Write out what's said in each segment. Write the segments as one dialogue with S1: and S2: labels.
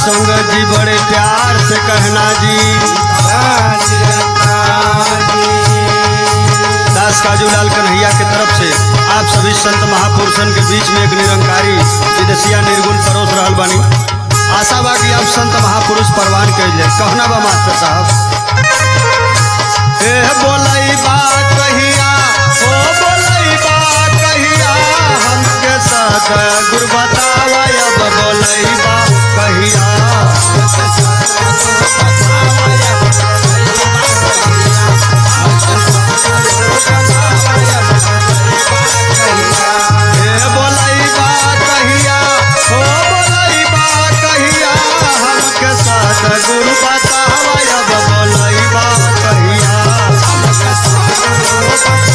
S1: संगत जी बड़े प्यार से कहना जी दास काजूलाल कन्हैया के तरफ से आप सभी संत महापुरुषन के बीच में एक निरंकारी विदेशिया निर्गुण परोस रहल बानी आशा बा कि आप संत महापुरुष परवान कैल जाए कहना बा मास्टर साहब ए बोलई बा कहिया ओ बोलई बा कहिया हमके साथ गुरु बतावा अब बोलई बा कहिया ए बोलई बा कहिया ओ बोलई बा कहिया हमके साथ गुरु बतावा अब बोलई बा कहिया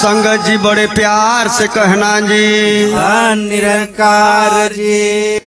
S1: संगत जी बड़े प्यार से कहना जी
S2: निरंकार जी